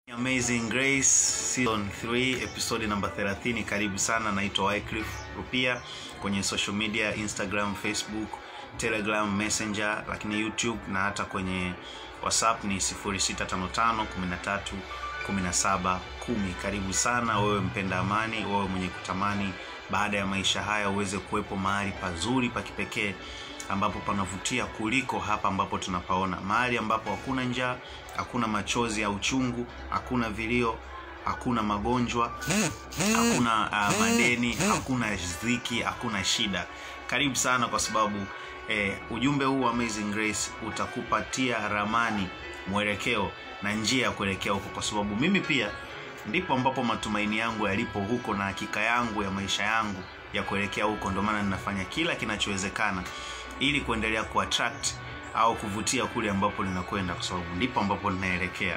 Amazing Grace season 3 episode number 30. Karibu sana, naitwa Wycliffe Rupia kwenye social media Instagram, Facebook, Telegram, Messenger, lakini YouTube na hata kwenye WhatsApp ni 0655 13 17 10. Karibu sana wewe mpenda amani, wewe mwenye kutamani baada ya maisha haya uweze kuwepo mahali pazuri pa kipekee ambapo panavutia kuliko hapa ambapo tunapaona, mahali ambapo hakuna njaa, hakuna machozi ya uchungu, hakuna vilio, hakuna magonjwa, hakuna uh, madeni, hakuna dhiki, hakuna shida. Karibu sana, kwa sababu eh, ujumbe huu wa Amazing Grace utakupatia ramani, mwelekeo na njia ya kuelekea huko, kwa sababu mimi pia ndipo ambapo matumaini yangu yalipo huko na hakika yangu ya maisha yangu ya kuelekea huko. Ndio maana ninafanya kila kinachowezekana ili kuendelea kuattract au kuvutia kule ambapo linakwenda, kwa sababu ndipo ambapo linaelekea.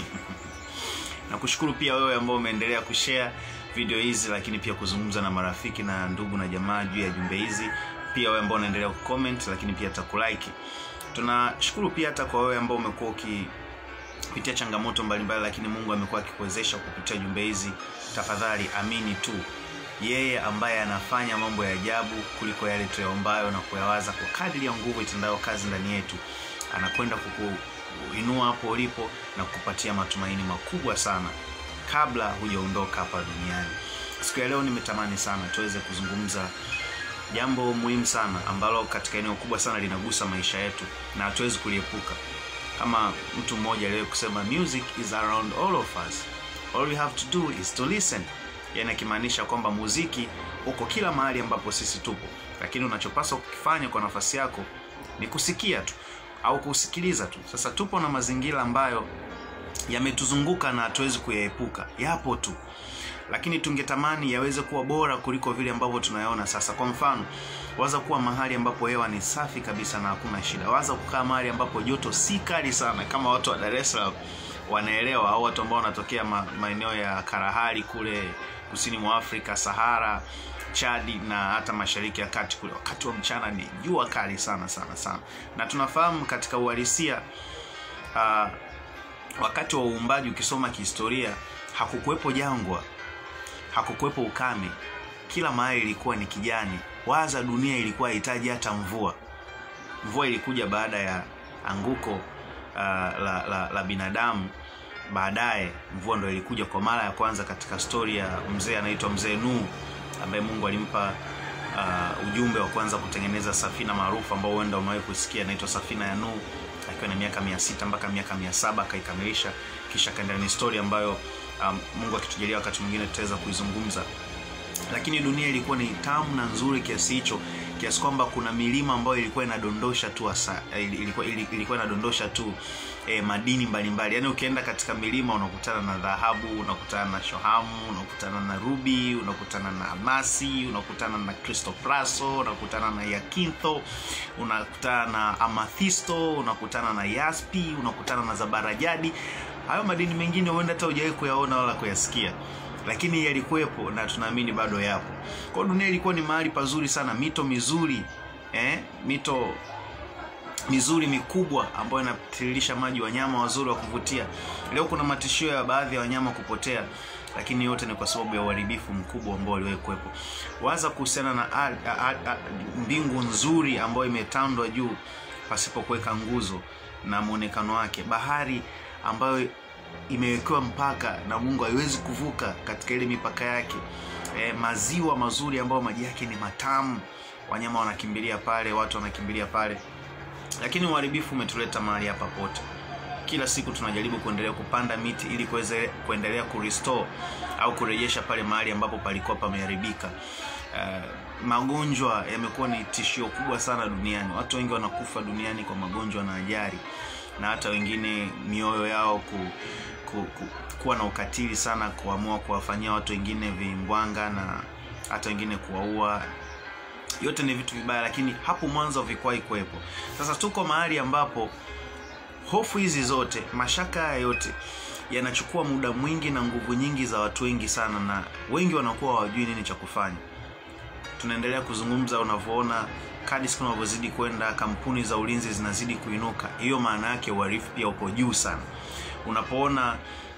Nakushukuru pia wewe ambao umeendelea kushare video hizi, lakini pia kuzungumza na marafiki na ndugu na jamaa juu ya jumbe hizi, pia wewe ambao unaendelea kucomment, lakini pia hata kulike. Tunashukuru pia hata kwa wewe ambao umekuwa uki kupitia changamoto mbalimbali, lakini Mungu amekuwa akikuwezesha kupitia jumbe hizi. Tafadhali amini tu yeye ambaye anafanya mambo ya ajabu kuliko yale tuyaombayo na kuyawaza, kwa kadri ya nguvu itendayo kazi ndani yetu, anakwenda kukuinua hapo ulipo na kukupatia matumaini makubwa sana kabla hujaondoka hapa duniani. Siku ya leo nimetamani sana tuweze kuzungumza jambo muhimu sana ambalo katika eneo kubwa sana linagusa maisha yetu na hatuwezi kuliepuka kama mtu mmoja aliwahi kusema music is around all of us all we have to do is to listen yani akimaanisha kwamba muziki uko kila mahali ambapo sisi tupo lakini unachopaswa kukifanya kwa nafasi yako ni kusikia tu au kusikiliza tu sasa tupo na mazingira ambayo yametuzunguka na hatuwezi kuyaepuka yapo tu lakini tungetamani yaweze kuwa bora kuliko vile ambavyo tunayaona sasa kwa mfano waza kuwa mahali ambapo hewa ni safi kabisa na hakuna shida waza kukaa mahali ambapo joto si kali sana kama watu wa dar es salaam wanaelewa au watu ambao wanatokea ma, maeneo ya karahari kule kusini mwa afrika sahara chadi na hata mashariki ya kati kule wakati wa mchana ni jua kali sana sana sana na tunafahamu katika uhalisia uh, wakati wa uumbaji ukisoma kihistoria hakukuwepo jangwa hakukuwepo ukame kila mahali ilikuwa ni kijani waza dunia ilikuwa hahitaji hata mvua mvua ilikuja baada ya anguko uh, la, la, la binadamu baadaye mvua ndo ilikuja kwa mara ya kwanza katika stori ya mzee anaitwa mzee Nuhu ambaye Mungu alimpa uh, ujumbe wa kwanza kutengeneza safina maarufu ambao huenda umewahi kusikia inaitwa safina ya Nuhu akiwa na miaka mia sita mpaka miaka mia saba akaikamilisha kisha akaendelea ni stori ambayo um, Mungu akitujalia wakati mwingine tutaweza kuizungumza lakini dunia ilikuwa ni tamu na nzuri kiasi hicho kiasi kwamba kuna milima ambayo ilikuwa inadondosha tu asa, ilikuwa, ilikuwa inadondosha tu eh, madini mbalimbali yaani ukienda katika milima unakutana na dhahabu unakutana na shohamu unakutana na rubi unakutana na almasi unakutana na cristopraso unakutana na yakintho unakutana na amathisto unakutana na yaspi unakutana na zabarajadi hayo madini mengine huenda hata hujawahi kuyaona wala kuyasikia lakini yalikuwepo na tunaamini bado yapo kwao dunia ilikuwa ni mahali pazuri sana mito mizuri eh? mito mizuri mikubwa ambayo inatiririsha maji wanyama wazuri wa kuvutia leo kuna matishio ya baadhi ya wanyama kupotea lakini yote ni kwa sababu ya uharibifu mkubwa ambao uliwahi kuwepo waza kuhusiana na a, a, a, mbingu nzuri ambayo imetandwa juu pasipo kuweka nguzo na mwonekano wake bahari ambayo imewekewa mpaka na mungu haiwezi kuvuka katika ile mipaka yake e, maziwa mazuri ambayo maji yake ni matamu wanyama wanakimbilia pale watu wanakimbilia pale lakini uharibifu umetuleta mahali hapa pote kila siku tunajaribu kuendelea kupanda miti ili kuweze kuendelea kurestore au kurejesha pale mahali ambapo palikuwa pameharibika uh, magonjwa yamekuwa ni tishio kubwa sana duniani watu wengi wanakufa duniani kwa magonjwa na ajali na hata wengine mioyo yao ku, ku, ku, kuwa na ukatili sana kuamua kuwafanyia watu wengine vimbwanga na hata wengine kuwaua yote ni vitu vibaya lakini hapo mwanzo havikuwahi kuwepo sasa tuko mahali ambapo hofu hizi zote mashaka haya yote yanachukua muda mwingi na nguvu nyingi za watu wengi sana na wengi wanakuwa hawajui nini cha kufanya tunaendelea kuzungumza unavyoona kadi siku unavyozidi kwenda kampuni za ulinzi zinazidi kuinuka hiyo maana yake uharifu pia upo juu sana unapoona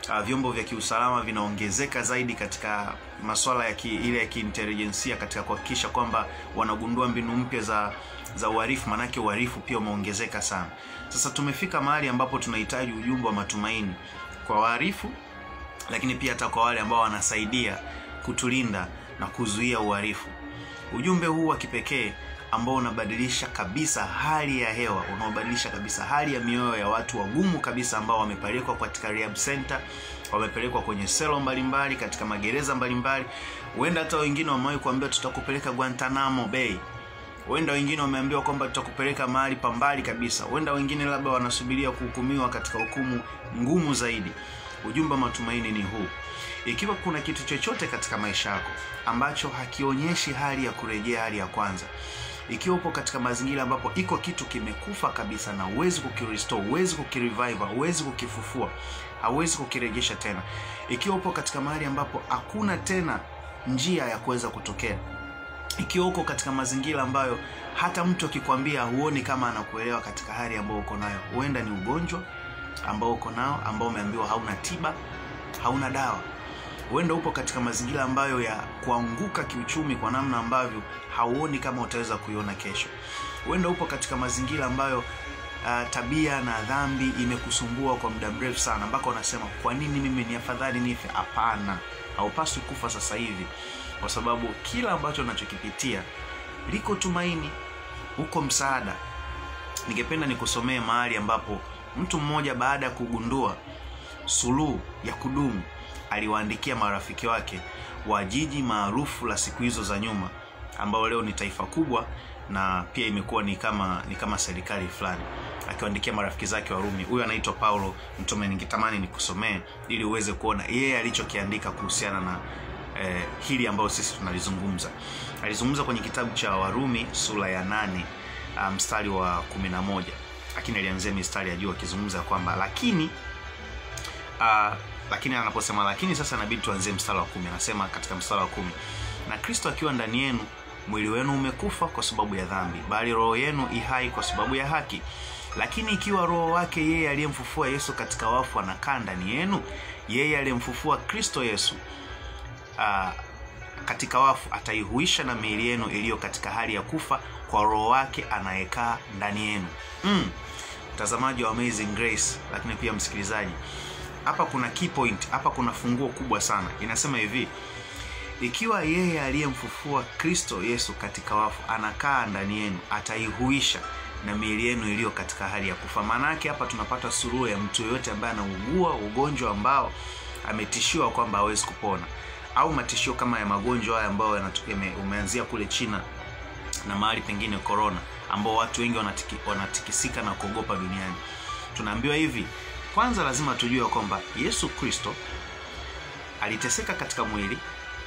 uh, vyombo vya kiusalama vinaongezeka zaidi katika masuala ya ki, ile ya kiintelijensia katika kuhakikisha kwamba wanagundua mbinu mpya za za uhalifu, maanake uhalifu pia umeongezeka sana. Sasa tumefika mahali ambapo tunahitaji ujumbe wa matumaini kwa wahalifu, lakini pia hata kwa wale ambao wanasaidia kutulinda na kuzuia uhalifu. Ujumbe huu wa kipekee ambao unabadilisha kabisa hali ya hewa, unaobadilisha kabisa hali ya mioyo ya watu wagumu kabisa ambao wamepelekwa katika rehab center, wamepelekwa kwenye selo mbalimbali, katika magereza mbalimbali. Huenda hata wengine wamewahi kuambiwa tutakupeleka Guantanamo Bay. Huenda wengine wameambiwa kwamba tutakupeleka mahali pa mbali kabisa. Huenda wengine labda wanasubiria kuhukumiwa katika hukumu ngumu zaidi. Ujumbe wa matumaini ni huu: ikiwa kuna kitu chochote katika maisha yako ambacho hakionyeshi hali ya kurejea hali ya kwanza, ikiwa upo katika mazingira ambapo iko kitu kimekufa kabisa na huwezi kukirestore, huwezi kukirevive, huwezi kukifufua, hauwezi kukirejesha tena, ikiwa upo katika mahali ambapo hakuna tena njia ya kuweza kutokea, ikiwa uko katika mazingira ambayo hata mtu akikwambia huoni kama anakuelewa katika hali ambayo uko nayo, huenda ni ugonjwa ambao uko nao ambao umeambiwa hauna tiba, hauna dawa huenda upo katika mazingira ambayo ya kuanguka kiuchumi kwa namna ambavyo hauoni kama utaweza kuiona kesho. Huenda upo katika mazingira ambayo uh, tabia na dhambi imekusumbua kwa muda mrefu sana, mpaka unasema kwa nini mimi ni afadhali nife? Hapana, haupaswi kufa sasa hivi, kwa sababu kila ambacho unachokipitia liko tumaini, uko msaada. Ningependa nikusomee mahali ambapo mtu mmoja baada ya kugundua suluhu ya kudumu aliwaandikia marafiki wake wa jiji maarufu la siku hizo za nyuma, ambao leo ni taifa kubwa na pia imekuwa ni kama ni kama serikali fulani, akiwaandikia marafiki zake Warumi. Huyu anaitwa Paulo Mtume. Ningetamani nikusomee ili uweze kuona yeye alichokiandika kuhusiana na eh, hili ambayo sisi tunalizungumza. Alizungumza kwenye kitabu cha Warumi sura ya nane mstari um, wa kumi na moja, lakini alianzia mistari ya juu akizungumza kwamba lakini uh, lakini anaposema lakini sasa inabidi tuanzie mstari wa kumi. Anasema katika mstari wa kumi, na Kristo akiwa ndani yenu, mwili wenu umekufa kwa sababu ya dhambi, bali roho yenu ihai kwa sababu ya haki. Lakini ikiwa roho wake yeye aliyemfufua Yesu katika wafu anakaa ndani yenu, yeye aliyemfufua Kristo Yesu uh, katika wafu ataihuisha na miili yenu iliyo katika hali ya kufa kwa roho wake anayekaa ndani yenu. Mm. Mtazamaji wa Amazing Grace, lakini pia msikilizaji hapa kuna key point, hapa kuna funguo kubwa sana. Inasema hivi, ikiwa yeye aliyemfufua Kristo Yesu katika wafu anakaa ndani yenu, ataihuisha na miili yenu iliyo katika hali ya kufa. Maana yake hapa tunapata suluhu ya mtu yoyote ambaye anaugua ugonjwa ambao ametishiwa kwamba hawezi kupona, au matishio kama ya magonjwa haya ambayo umeanzia kule China na mahali pengine corona, ambao watu wengi wanatiki, wanatikisika na kuogopa duniani. Tunaambiwa hivi kwanza lazima tujue kwamba Yesu Kristo aliteseka katika mwili,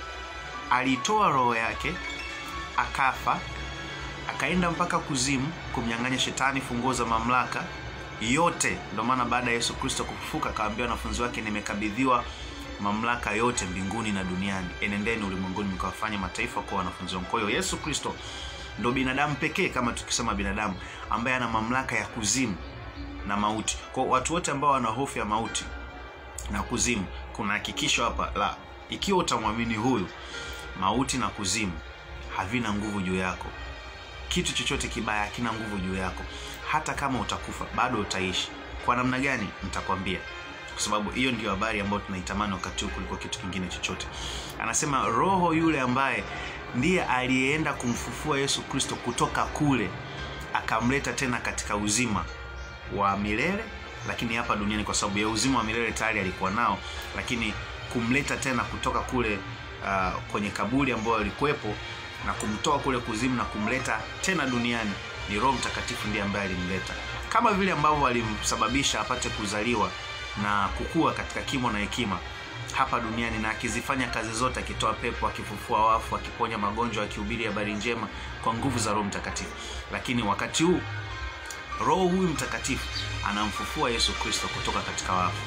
alitoa roho yake, akafa, akaenda mpaka kuzimu kumnyang'anya shetani funguo za mamlaka yote. Ndio maana baada ya Yesu Kristo kufufuka akawaambia wanafunzi wake, nimekabidhiwa mamlaka yote mbinguni na duniani, enendeni ulimwenguni mkawafanye mataifa kuwa wanafunzi wangu. Kwa hiyo Yesu Kristo ndo binadamu pekee, kama tukisema binadamu, ambaye ana mamlaka ya kuzimu na mauti. Kwa watu wote ambao wana hofu ya mauti na kuzimu, kuna hakikisho hapa la ikiwa utamwamini huyu, mauti na kuzimu havina nguvu juu yako. Kitu chochote kibaya hakina nguvu juu yako. Hata kama utakufa bado utaishi. Kwa namna gani? Nitakwambia, kwa sababu hiyo ndio habari ambayo tunaitamani wakati huu kuliko kitu kingine chochote. Anasema roho yule ambaye ndiye aliyeenda kumfufua Yesu Kristo kutoka kule akamleta tena katika uzima wa milele lakini hapa duniani, kwa sababu ya uzima wa milele tayari alikuwa nao, lakini kumleta tena kutoka kule uh, kwenye kaburi ambayo alikuwepo na kumtoa kule kuzimu na kumleta tena duniani ni Roho Mtakatifu ndiye ambaye alimleta, kama vile ambavyo alimsababisha apate kuzaliwa na kukua katika kimo na hekima hapa duniani, na akizifanya kazi zote, akitoa pepo, akifufua wafu, akiponya magonjwa, akihubiri habari njema kwa nguvu za Roho Mtakatifu. Lakini wakati huu Roho huyu Mtakatifu anamfufua Yesu Kristo kutoka katika wafu.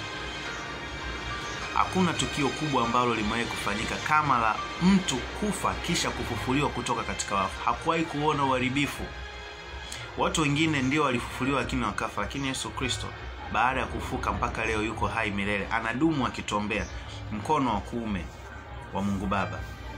Hakuna tukio kubwa ambalo limewahi kufanyika kama la mtu kufa kisha kufufuliwa kutoka katika wafu. Hakuwahi kuona uharibifu. Watu wengine ndio walifufuliwa lakini wakafa, lakini Yesu Kristo baada ya kufuka mpaka leo yuko hai milele anadumu akituombea mkono wa kuume wa mungu baba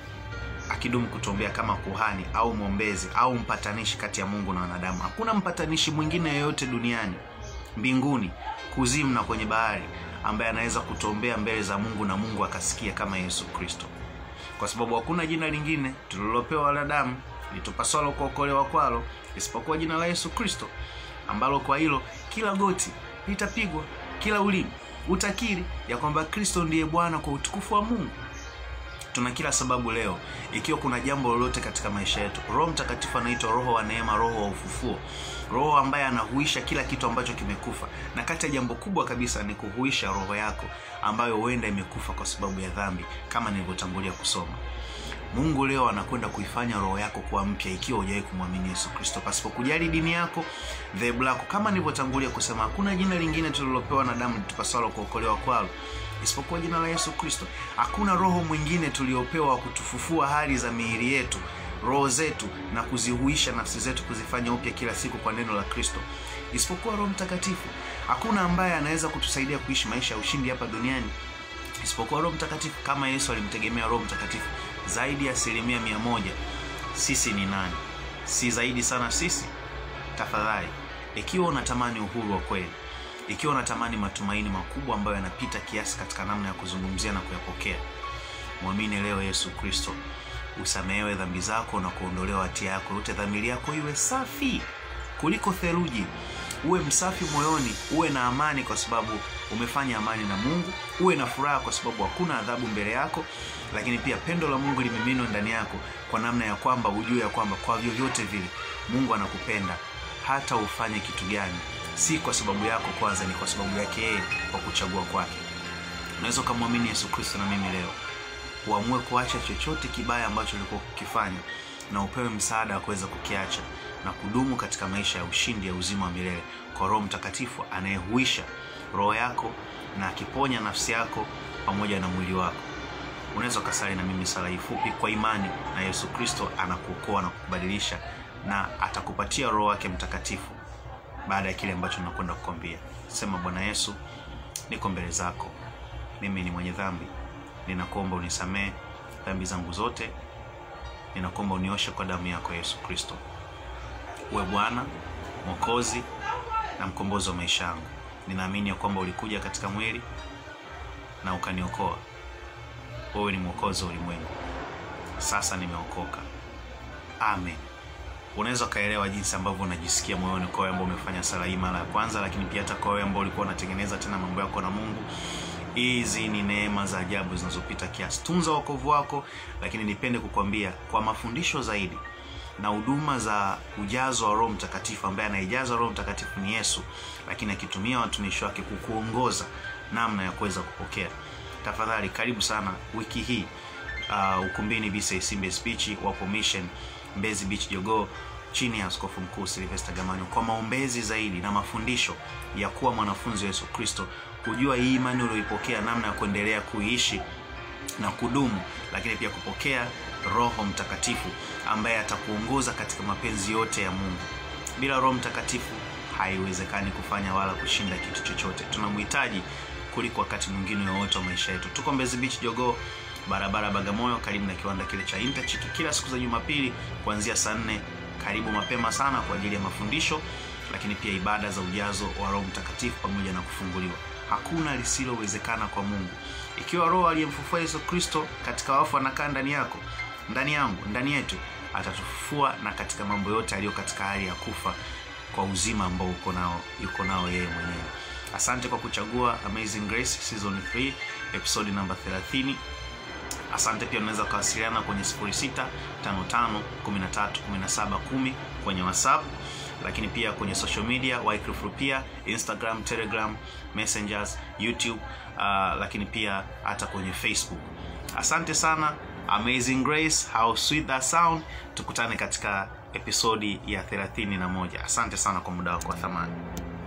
akidumu kutuombea kama kuhani au mwombezi au mpatanishi kati ya mungu na wanadamu hakuna mpatanishi mwingine yoyote duniani mbinguni kuzimu na kwenye bahari ambaye anaweza kutuombea mbele za mungu na mungu akasikia kama yesu kristo kwa sababu hakuna jina lingine tulilopewa wanadamu litupaswalo kuokolewa kwalo isipokuwa jina la yesu kristo ambalo kwa hilo kila goti litapigwa kila ulimi utakiri ya kwamba kristo ndiye bwana kwa utukufu wa mungu tuna kila sababu leo ikiwa kuna jambo lolote katika maisha yetu roho mtakatifu anaitwa roho wa neema roho wa ufufuo roho ambaye anahuisha kila kitu ambacho kimekufa na kati ya jambo kubwa kabisa ni kuhuisha roho yako ambayo huenda imekufa kwa sababu ya dhambi kama nilivyotangulia kusoma mungu leo anakwenda kuifanya roho yako kuwa mpya ikiwa hujawahi kumwamini yesu kristo pasipo kujali dini yako dhehebu lako kama nilivyotangulia kusema hakuna jina lingine tulilopewa na damu litupasalo kuokolewa kwalo isipokuwa jina la yesu kristo hakuna roho mwingine tuliopewa wa kutufufua hali za miili yetu roho zetu na kuzihuisha nafsi zetu kuzifanya upya kila siku kwa neno la kristo isipokuwa roho mtakatifu hakuna ambaye anaweza kutusaidia kuishi maisha ya ushindi hapa duniani isipokuwa roho mtakatifu kama yesu alimtegemea roho mtakatifu zaidi ya asilimia mia moja sisi ni nani si zaidi sana sisi tafadhali ikiwa unatamani uhuru wa kweli ikiwa unatamani matumaini makubwa ambayo yanapita kiasi katika namna ya kuzungumzia na kuyapokea mwamini leo yesu kristo usamehewe dhambi zako na kuondolewa hatia yako yote dhamiri yako iwe safi kuliko theluji uwe msafi moyoni uwe na amani kwa sababu umefanya amani na mungu uwe na furaha kwa sababu hakuna adhabu mbele yako lakini pia pendo la mungu limiminwa ndani yako kwa namna ya kwamba ujue ya kwamba kwa vyovyote vile mungu anakupenda hata ufanye kitu gani si kwa sababu yako kwanza ni kwa sababu yake yeye kwa kuchagua kwake unaweza ukamwamini yesu kristo na mimi leo uamue kuacha chochote kibaya ambacho ulikuwa kukifanya na upewe msaada wa kuweza kukiacha na kudumu katika maisha ya ushindi ya uzima wa milele kwa roho mtakatifu anayehuisha roho yako na akiponya nafsi yako pamoja na mwili wako unaweza ukasali na mimi sala hii fupi kwa imani na yesu kristo anakuokoa na kukubadilisha na atakupatia roho wake mtakatifu baada ya kile ambacho nakwenda kukwambia sema bwana yesu niko mbele zako mimi ni mwenye dhambi ninakuomba unisamehe dhambi zangu zote ninakuomba unioshe kwa damu yako yesu kristo uwe bwana mwokozi na mkombozi wa maisha yangu ninaamini ya kwamba ulikuja katika mwili na ukaniokoa wewe ni mwokozi wa ulimwengu sasa nimeokoka amen unaweza ukaelewa jinsi ambavyo unajisikia moyoni kwa wewe ambao umefanya sala hii mara ya kwanza lakini pia hata kwa wewe ambao ulikuwa unatengeneza tena mambo yako na mungu hizi ni neema za ajabu zinazopita kiasi tunza wokovu wako lakini nipende kukwambia kwa mafundisho zaidi na huduma za ujazo wa roho mtakatifu ambaye anaijaza roho mtakatifu ni yesu lakini akitumia watumishi wake kukuongoza namna ya kuweza kupokea tafadhali karibu sana wiki hii uh, ukumbini bcsimbe speech wapo mission mbezi beach jogoo chini ya askofu mkuu silvester gamanyo kwa maombezi zaidi na mafundisho ya kuwa mwanafunzi wa yesu kristo kujua hii imani ulioipokea namna ya kuendelea kuiishi na kudumu lakini pia kupokea roho mtakatifu ambaye atakuongoza katika mapenzi yote ya mungu bila roho mtakatifu haiwezekani kufanya wala kushinda kitu chochote tunamhitaji kuliko wakati mwingine wowote wa maisha yetu tuko mbezi beach jogoo barabara bagamoyo karibu na kiwanda kile cha intachiki kila siku za jumapili kuanzia saa nne karibu mapema sana kwa ajili ya mafundisho lakini pia ibada za ujazo wa roho mtakatifu pamoja na kufunguliwa hakuna lisilowezekana kwa mungu ikiwa roho aliyemfufua yesu kristo katika wafu anakaa ndani yako ndani yangu ndani yetu atatufufua na katika mambo yote aliyo katika hali ya kufa kwa uzima ambao uko nao yuko nao yeye mwenyewe asante kwa kuchagua amazing grace season 3 episodi namba 30 asante pia unaweza ukawasiliana kwenye 655131710 kwenye whatsapp lakini pia kwenye social media Wycliffe Rupia, instagram telegram messengers youtube uh, lakini pia hata kwenye facebook asante sana amazing grace how sweet that sound tukutane katika episodi ya 31 asante sana kwa muda wako wa thamani